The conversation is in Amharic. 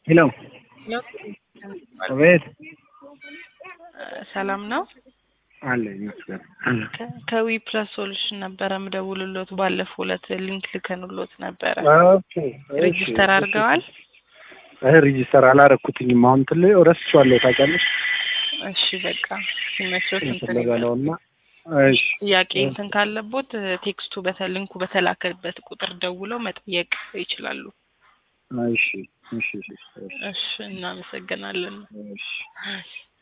ሄሎ አቤት ሰላም ነው። አለ ይመስገን አለ ከ- ከዊ ፕላስ ሶሉሽን ነበረ ምደውልሎት ባለፈው ዕለት ሊንክ ልከንሎት ነበረ። ኦኬ እሺ፣ ሬጂስተር እሺ። አድርገዋል? አይ ሬጂስተር አላረኩትኝም። አሁን ትል ረስቼዋለሁ ታውቂያለሽ። እሺ በቃ ሲመቸው እንትን ፍለጋ ይበል። ነው እና እሺ ጥያቄ እንትን ካለቦት ቴክስቱ በተ ሊንኩ በተላከበት ቁጥር ደውለው መጠየቅ ይችላሉ። እሺ እሺ እሺ እሺ እናመሰግናለን። እሺ እሺ